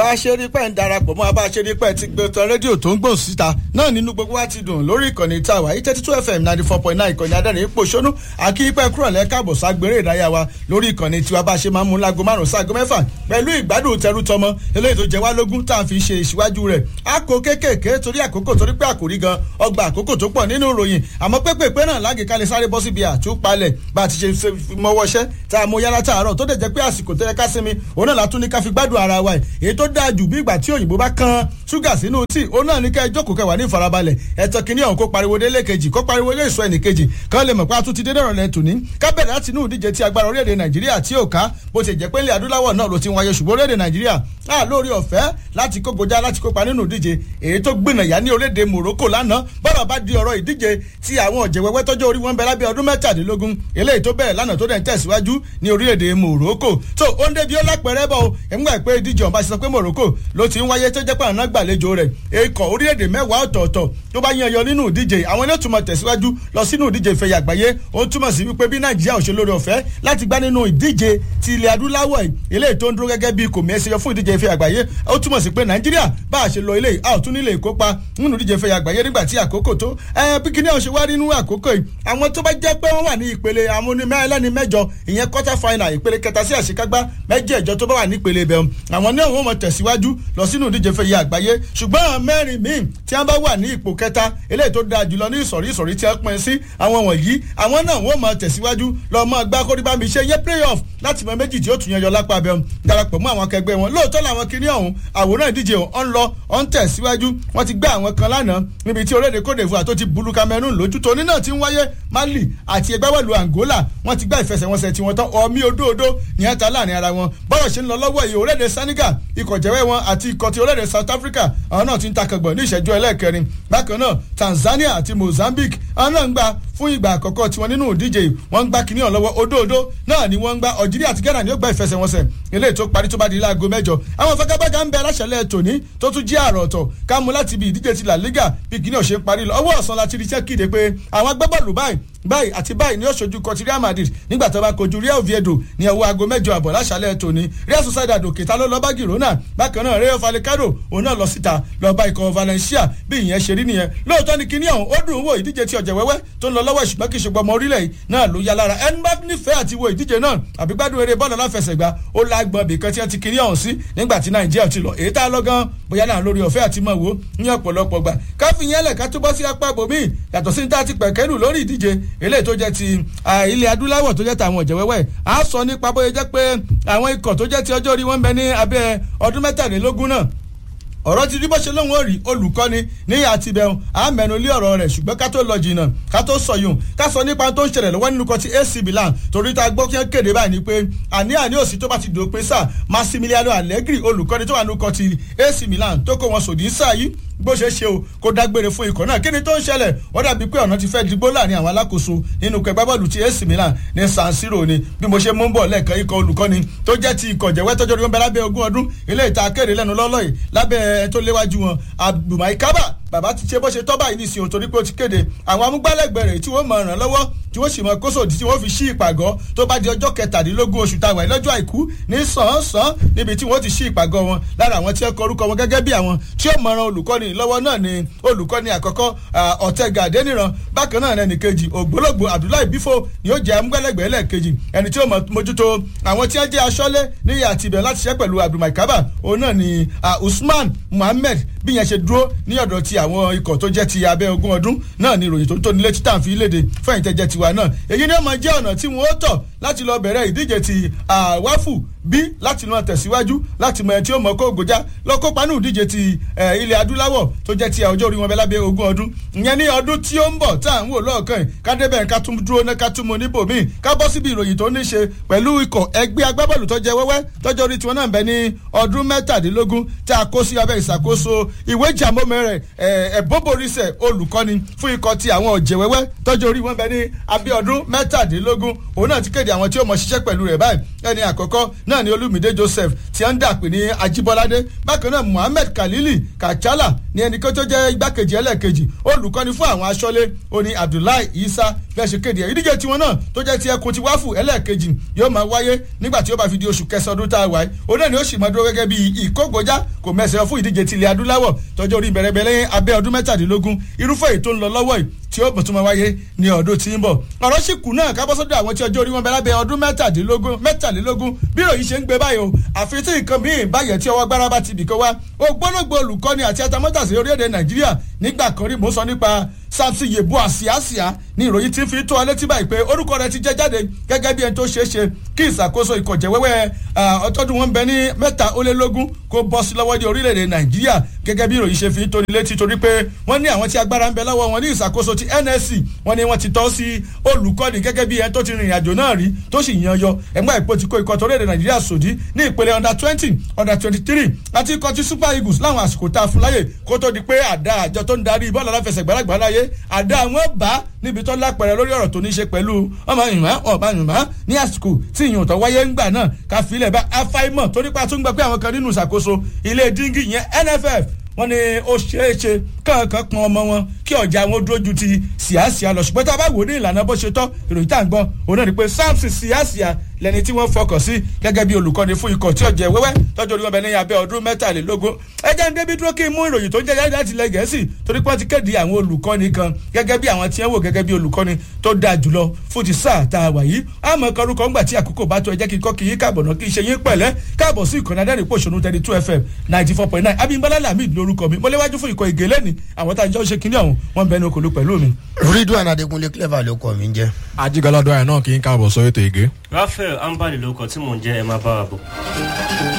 bá a ṣe rí pẹ́ ń darapọ̀ mọ́ bá a ṣe rí pẹ́ ti gbé tan rédíò tó ń gbòòn síta náà nínú gbogbo wa ti dùn lórí ìkànnì tá a wà yìí thirty two fm ninety four point nine ìkànnì adẹ́rìn ipò ṣónú akíyípẹ́ kúrò lẹ́kàbọ̀ ságbéré ìdáyà wa lórí ìkànnì tiwa bá a ṣe máa ń mú láago márùn sáago mẹ́fà pẹ̀lú ìgbádùn tẹrú tọmọ eléyìí tó jẹ wá lógún tá a fi ṣe ìṣíwájú rẹ̀ a kò kéékèèké torí àkókò torí pé àkòrí gan ọgbà àkókò tó pọ̀ nínú ìròyìn àmọ́ pépèpé náà lágè kalẹ̀ sáré bọ́ síbi àtúpalẹ̀ bá a ti ṣe mọ́wọ́ṣẹ́ tá a mọ yára tààrọ̀ tó dẹ̀ jẹ́ pé àsìkò tó yẹ ká sinmi òun náà látún ní ká fi gbádùn ara wa èyí tó dáa jù bí ìgbà tí òyìnbó bá kan ṣúgà sínú tíì òun náà ní ká ẹjọ́ kẹwàá ní ìfarabalẹ̀ ẹ̀tọ́ kìíní ọ̀hún kó pariwo délé kejì kó pariwo lé ìsọ ẹnìkejì kan lè mọ̀ pé a tún ti dé dọ̀rọ̀ lẹ́tù ní ká bẹ̀rẹ̀ láti inú ìdíje tí agbára orílẹ̀-èdè nàìjíríà tí ò ká bó ti jẹ́ pé ilẹ̀ adúláwọ̀ náà ló ti wáyé ṣùgbọ́n orílẹ̀-èdè nàìjíríà á lórí ọ̀fẹ́ láti kógojá láti kópa nínú ìdíje èyí tó gbìnàyà ní orílẹ̀-èdè morocco lánàá bọ́rọ̀ bá di ọ̀rọ̀ ìdíje tí àwọn ọ̀jẹ̀wẹ́wẹ́ tọ́jú orí wọn bẹ lábẹ́ ọdún mẹ́tàdínlógún eléyìí tó bẹ̀rẹ̀ lánàá tó dẹ̀ ń tẹ̀síwájú ní orílẹ̀-èdè morocco tó ó ń débi ó lápẹ̀rẹ́ bọ̀ o ẹ̀múgbà pé ìdíje ọ̀nba sọ pé morocco ló ti ń wáyé tó jẹ́ pé àná gbàlejò rẹ̀ ikọ̀ orílẹ̀-èdè mẹ́wàá ọ̀tọ̀ọ̀tọ̀ tó bá yan yọ nínú ìdíje àwọn ilé túmọ̀ tẹ̀síwájú lọ sínú ìdíje ìfẹ̀yà àgbáyé ó túmọ̀ sí wípé bí nàìjíríà ò ṣe lórí ọ̀fẹ́ láti gbá nínú ìdíje ti ilẹ̀ adúláwọ̀ eléyìí tó ń dúró gẹ́gẹ́ bí kò mẹ́sẹ̀ yọ fún ìdíje ìfẹ̀yà àgbáyé ó túmọ̀ sí pé nàìjíríà bá a ṣe lọ ilé a ò tún nílé ìkópa nínú ìdíje ìfẹ̀yà àgbáyé nígbà tí àkókò tó ẹ bí kíní àwọn ṣe wá nínú àkókò yìí àwọn tó bá jẹ́ pé wọ́n wà ní ìpele àwọn onímẹ́lẹ́ni mẹ́jọ ìyẹn quarter final ìpele kẹta sí àṣekágbá mẹ́jẹ̀ẹ̀jọ tó bá wà ní ìpele bẹ̀rù àwọn náà wọ́n mọ̀ tẹ̀síwájú lọ sínú ìdíje ìfẹ̀yà àgbáyé ṣùgbọ́n mẹ́rin míì tí wọ́n bá wà ní ipò kẹta eléyìí tó dáa jùlọ ní ìsọ̀rí ìsọ̀rí tí wọ́n pín sí àwọn wọ̀nyí àwọn náà wọ́n mọ̀ tẹ̀síwájú lọ́ọ́ mọ́ gbá kórìbámi ṣe yẹ playoff láti mọ méjì tí ó tún yẹn yọ lápá abẹ́ darapọ̀ mọ́ àwọn akẹgbẹ́ wọn lóòótọ́ làwọn kiri ọ̀hún àwòrán ìdíje ọ̀hún lọ ọ̀hún tẹ̀síwájú wọ́n ti gbé àwọn kan lánàá níbi tí orílẹ̀-èdè Côte d'Ivoire tó ti bulu Cameroon lójú tóní náà ti ń wáyé Mali àti ẹgbẹ́wẹ̀lú Angola wọ́n ti gbá ìfẹsẹ̀wọnsẹ̀ tí wọ́n tán ọmí odóodó ní ẹ̀ta láàrin ara wọn bọ́rọ̀ ṣe ń lọ lọ́wọ́ yìí orílẹ̀-èdè Senegal ikọ̀ jẹ́wẹ́ wọn àti ikọ̀ ti orílẹ̀-èdè South Africa àwọn náà ti ń takàgbọ̀n ní ìṣẹ́jú ẹlẹ́ẹ̀kẹrin bákan náà Tanzania àti Mozambique àwọn náà ń gbà fún ìgbà àkọ́kọ́ tiwọn nínú ìdíje wọ́n ń gbá kínní ọ̀hún lọ́wọ́ odóodó náà ni wọ́n ń gbá Algeria àti Ghana ni ó gba ìfẹsẹ̀wọnsẹ̀ eléyìí tó parí tó bá di láago mẹ́jọ àwọn fagagbága ń bẹ aláṣẹlẹ̀ tòní tó tún jí àrò ọ̀tọ̀ ká mú láti ibi ìdíje ti La Liga bí kínní ọ̀ṣẹ́ parí lọ ọwọ́ ọ̀sán láti rí iṣẹ́ kéde pé àwọn agbábọ́ọ̀lù báyìí báyìí àti báyìí ni ó ṣojú kọtí Real Madrid nígbà tó bá kojú Real Oviedo ní ọwọ́ aago mẹ́jọ àbọ̀ láṣálẹ̀ tòní Real Sociedad òkèta ló lọ bá Girona bákan náà Rayo Vallecano òun náà lọ síta lọ bá ikọ̀ Valencia bí ìyẹn ṣe rí nìyẹn lóòótọ́ ni kíní ọ̀hún ó dùn wò ìdíje ti ọ̀jẹ̀ wẹ́wẹ́ tó ń lọ lọ́wọ́ ìṣùgbọ́n kì í ṣe gbọmọ orílẹ̀ yìí náà ló yá lára ẹni bá nífẹ̀ẹ́ àti wo ìdíje náà àbí gbádùn eré bọ́ọ̀lù aláfẹsẹ̀gbá ó lágbọ̀n bìkan tí wọ́n ti kíní ọ̀hún sí nígbà tí Nàìjíríà ti lọ èyí tá a lọ gan bóyá náà lórí ọ̀fẹ́ àti mọ̀ wò ní ọ̀pọ̀lọpọ̀ gbà káfí yẹn lẹ̀ ká tó bọ́ sí apá bòmíì yàtọ̀ sí ní tá a ti pẹ̀kẹ́lù lórí ìdíje eléyìí tó jẹ́ ti ilẹ̀ adúláwọ̀ tó jẹ́ ti àwọn ọ̀jẹ̀wẹ́wẹ́ a sọ nípa bóyá jẹ́ pé àwọn ikọ̀ tó jẹ́ ti ọjọ́ orí wọn ń bẹ ní abẹ́ ọdún mẹ́tàlélógún náà ọ̀rọ̀ ti rí bó ṣe lóun ó rí olùkọ́ni ní àtibẹ̀hún àmẹ́nu lé ọ̀rọ̀ rẹ̀ ṣùgbọ́n ká tó lọ jìnnà ká tó sọ yùn ká sọ nípa tó ń ṣẹlẹ̀ lọ́wọ́ nínú kan ti AC Milan torí tá a gbọ́ kí wọ́n kéde báyìí ni pé àní àní òsì tó bá ti dòpin sáà Massimiliano Allegri olùkọ́ni tó wà nínú kan ti AC Milan tó kó wọn sòdí sáà yìí bó ṣe ṣe o kó dágbére fún ikọ̀ náà kí ni tó ń ṣẹlẹ̀ wọ́n dàbí pé ọ̀nà ti fẹ́ digbó láàrin àwọn alákòóso nínú kẹgbẹ́ bọ́ọ̀lù ti AC Milan ní San Siro ni bí mo ṣe mú bọ̀ lẹ́ẹ̀kan ikọ̀ olùkọ́ni tó jẹ́ ti ikọ̀ jẹ̀wẹ́ tọ́jọ́ rí wọn bẹ lábẹ́ ogún ọdún ilé ìta kéde lẹ́nu lọ́lọ́ yìí lábẹ́ tó léwájú wọn Abdulmai Kaba bàbá ti ṣe bó ṣe tọ́ báyìí nísìnyí torí pé ó ti kéde àwọn amúgbálẹ́gbẹ̀ẹ́ rẹ̀ tí wọ́n mọ̀ ràn lọ́wọ́ tí wọ́n sì mọ kóso tí wọ́n fi ṣí ìpàgọ́ tó bá di ọjọ́ kẹtàdínlógún oṣù táwa lọ́jọ́ àìkú ní sàn-án níbi tí wọ́n ti ṣí ìpàgọ́ wọn lára àwọn tí wọ́n kọ orúkọ wọn gẹ́gẹ́ bí àwọn tí ó mọ̀ràn olùkọ́ni lọ́wọ́ náà ni olùkọ́ni àkọ́kọ́ ọ̀tẹ̀gà adéníran bákan náà ẹnì kejì ògbólógbò abdullahi bifo ni ó jẹ́ amúgbálẹ́gbẹ̀ẹ́ lẹ́ẹ̀kejì ẹni tí ó mójútó àwọn tí wọ́n jẹ́ aṣọ́lé níyà àtibẹ̀ láti ṣẹ́ pẹ̀lú abdulmai kaba òun náà ni usman muhammed bí yẹn ṣe dúró ní ọ̀dọ̀ ti àwọn ikọ̀ tó jẹ́ ti abẹ́ ogún ọdún náà ni ìròyìn tó ń tóni létí tá à ń fi léde fẹ́yìn tẹ́jẹ́ tiwa náà èyí ni ó máa jẹ́ ọ̀nà tí wọ́n ó tọ̀ láti lọ bẹ̀rẹ̀ ìdíje ti àwáfù bí láti lọ tẹ̀síwájú láti mọ ẹni tí ó mọ kó gòjá lọ kópa ní ìdíje ti ilẹ̀ adúláwọ̀ tó jẹ́ ti ọjọ́ orí wọn bẹ lábẹ́ ogún ọdún ìyẹn ní ọdún tí ó ń bọ̀ tá à ń wò lọ́ọ̀kan yìí ká débẹ̀ ká tún dúró ná ká tún mọ níbòmíì ká bọ́ síbi ìròyìn tó ní ṣe pẹ̀lú ikọ̀ ẹgbẹ́ agbábọ́ọ̀lù tó jẹ wẹ́wẹ́ tọ́jọ́ orí tiwọn náà ń bẹ ní ọdún mẹ́tàdínlógún tá a kó sí abẹ́ ìṣàkóso ìwé ìjàmọ́mẹ́ rẹ̀ ẹ̀bọ́bọ̀rísẹ̀ olùkọ́ni fún ikọ̀ ti àwọn ọ̀jẹ̀ wẹ́wẹ́ tọ́jọ́ orí wọn bẹ ní abẹ́ ọdún mẹ́tàdínlógún òun náà ti kéde àwọn tí ó mọ ṣiṣẹ́ pẹ̀lú rẹ̀ báyìí ẹni àkọ́kọ́ náà ni olúmídé joseph tí wọ́n ń dà pé ní ajíbọ́ládé bákan náà muhammed khalili kachala ní ẹnìkan tó jẹ́ igbákejì ẹlẹ́ẹ̀kejì olùkọ́ni fún àwọn aṣọ́lé oní abdullahi isa bẹ́ẹ̀ ṣe kéde ẹ̀ ìdíje tiwọn náà tó jẹ́ ti ẹkùn ti wáfù ẹlẹ́ẹ̀kejì yóò máa wáyé nígbà tí ó bá fi di oṣù kẹsàn-án ọdún tá a wáyé òun náà ni ó sì máa dúró gẹ́gẹ́ bí ìkógojá kò mẹ́sẹ̀ fún ìdíje tilẹ̀ adúláwọ̀ tọjọ́ orí bẹ̀rẹ̀bẹ̀rẹ̀ abẹ́ ọdún mẹ́tàdínlógún irúfẹ́ èyí tó ń lọ lọ́wọ́ yìí tí ó bọ̀ tó máa wáyé ní ọdún tí ń bọ̀ ọ̀rọ̀ sì kù náà ká bọ́ sọ́dọ̀ àwọn tí ọjọ́ orí wọn bẹ lábẹ́ ọdún mẹ́tàdínlógún mẹ́tàlélógún bí ìròyìn ṣe ń gbé báyìí o àfi tí nǹkan míì báyẹ̀ tí ọwọ́ gbára bá ti bìkan wá ògbólógbò olùkọ́ni àti atamọ́tàsí orílẹ̀-èdè nàìjíríà nígbà kan rí mò ń sọ nípa samson yebo àsíásíá ní ìròyìn tí ń fi tó ọ létí báyìí pé orúkọ rẹ ti jẹ jáde gẹ́gẹ́ bí ẹni tó ṣeé ṣe kí ìṣàkóso ìkọ̀jẹ̀ wẹ́wẹ́ ọtọ́dún wọn bẹ ní mẹ́ta ó lé lógún kó bọ́ sí lọ́wọ́ ní orílẹ̀-èdè nàìjíríà gẹ́gẹ́ bí ìròyìn ṣe fi tó ní létí torí pé wọ́n ní àwọn tí agbára ń bẹ lọ́wọ́ wọn ní ìṣàkóso ti nsc wọ́n ní wọ́n ti tọ́ sí olùkọ́ni gẹ́gẹ́ bí ẹni tó ti rìnrìn àjò náà rí tó sì yan yọ ẹgbẹ́ ìpò ti kó ikọ̀ tó orílẹ̀-èdè nàìjíríà sòdí ní ìpele under twenty under twenty three àti ikọ̀ ti super eagles láwọn àsìkò tá a fún láyè kó tó di pé àdá àjọ tó ń darí bọ́ọ̀lù aláfẹsẹ̀gbá lágbàláyé àdá wọn bá níbi tó lápẹ̀rẹ̀ lórí ọ̀rọ̀ tó ní ṣe pẹ̀lú ọmọ ìwọ̀n ọba ìwọ̀n ní àsìkò tí ìyọ̀n tó wáyé ńgbà náà ká filẹ̀ bá afáìmọ̀ tó nípa tó ń gbà pé àwọn kan nínú ìṣàkóso ilé díngì yẹn nff wọ́n ní ó ṣeé ṣe kankan pọn ọmọ wọn kí ọjà wọn dúró ju ti síàsíà lọ ṣùgbọ́n tá a bá wò ní ìlànà bó ṣe tọ́ ìròyìn tá à ń gbọ́ òun náà ni pé samson síàsíà lẹni tí wọ́n fọkàn sí gẹ́gẹ́ bí olùkọ́ni fún ikọ̀ tí ọ̀jẹ̀ wẹ́wẹ́ tọ́jú orí wọn bẹ ní abẹ́ ọdún mẹ́tàlélógún ẹjẹ́ ń débi dúró kí n mú ìròyìn tó ń jẹ́ jáde láti ilẹ̀ gẹ̀ẹ́sì torí pé wọ́n ti kéde àwọn olùkọ́ni kan gẹ́gẹ́ bí àwọn tí wọ́n wò gẹ́gẹ́ bí olùkọ́ni tó dáa jùlọ fún ti sáà tá a wà yìí àmọ́ kọrúkọ ńgbà tí àkókò bá tó ẹ jẹ́ kí n kọ́ kí yín káàbọ̀ náà kí n ṣe yín pẹ̀lẹ́ káàbọ̀ sí ìkànnì adẹ́rìn pòṣónú thirty two fm ninety four point nine abimbola lamid lórúkọ mi mo léwájú fún ikọ̀ ìgè lẹ́ni àwọn tá a jọ ṣe kinní ọ̀hún wọ́n bẹnu okòlù pẹ̀lú mi. ridwan adekunle clever ló kọ mi ń jẹ. ajigalado ẹ̀ náà kì í káàbọ̀ sọ ètò ìgé. raphael ambali ló kọ tí mò ń jẹ ẹ máa bá wa bọ̀.